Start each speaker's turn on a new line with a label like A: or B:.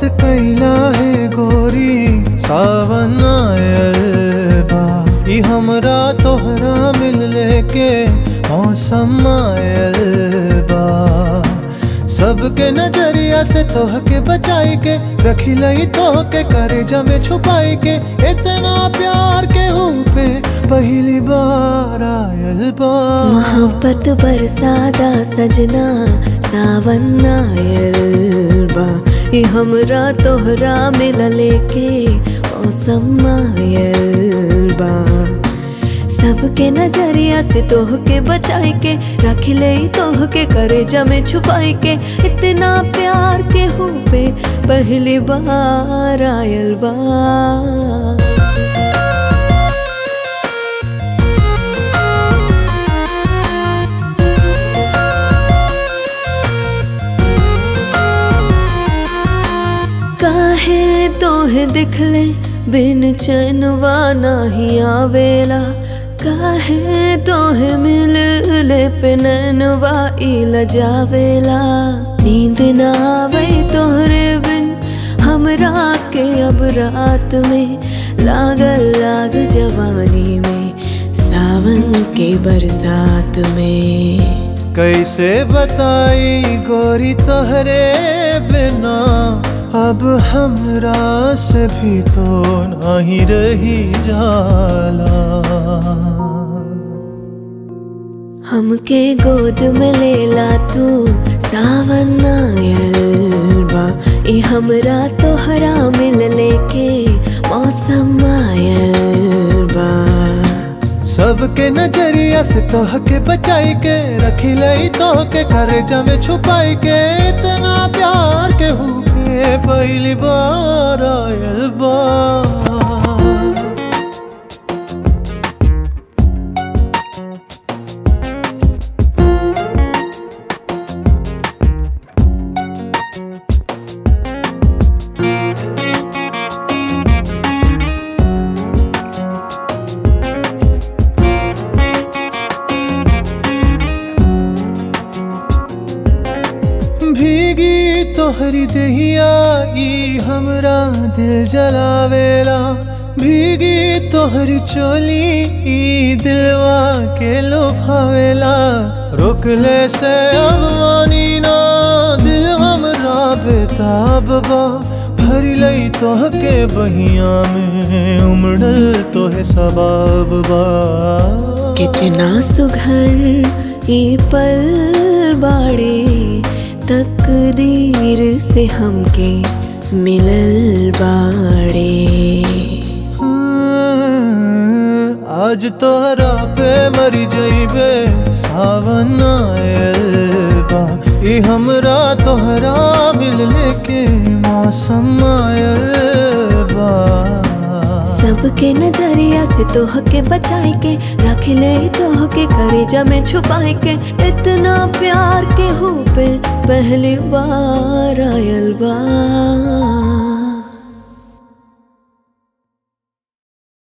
A: कैला है गोरी सावन आयल बा ई हमरा तोहरा मिलले के मौसम आयल बा सबके नजरिया से तोह के बचाई के रखी लई तोह के करे जमे छुपाई के इतना प्यार के हूँ पे पहली बार आयल बा
B: मोहब्बत बरसादा सजना सावन आयल बा ई हमरा तोहरा मिलले के मौसम आयल बा सबके नजरिया से तोह के बचाई के रख ले तोह के करे जमे छुपाई के इतना प्यार के हो पे पहली बार आयल बा काहे तोहे दिखले बिन चैनवा नाही आवेला काहे तोहे मिलले पे नैनवा इल जावेला नींद ना आवे तोहरे बिन हमरा के अब रात में लागल लाग जवानी में सावन के बरसात में
A: कैसे बताई गोरी तोहरे बिना अब हमरा से भी तो नहीं रही जाला
B: हमके गोद में लेला तू सावन आयल बा ई हमरा तोहरा मिलले के मौसम आयल बा
A: सबके नजरिया से तोह के बचाई के रखी लई तोह के करे जमे छुपाई के इतना प्यार के हूँ के पहली बार आयल बा भीगी तोहरी दहिया ई हमरा दिल जलावेला भीगी तोहरी चोली ई दिलवा के लोभावेला रोकले से अब मानी ना दिल हमरा बेताब बा भरी लई तोह के बहिया में उमड़ल तोहे सबाब बा
B: कितना सुघर ई पल बाड़े तकदीर से हमके मिलल बाड़े
A: आज तोहरा पे मरी जइबे सावन आयल बा ई हमरा तोहरा मिलले के मौसम आयल बा
B: सबके नजरिया से तोह के बचाई के रख ले तोह के करे जमे छुपाई के इतना प्यार के हो पे पहली बार आयल बा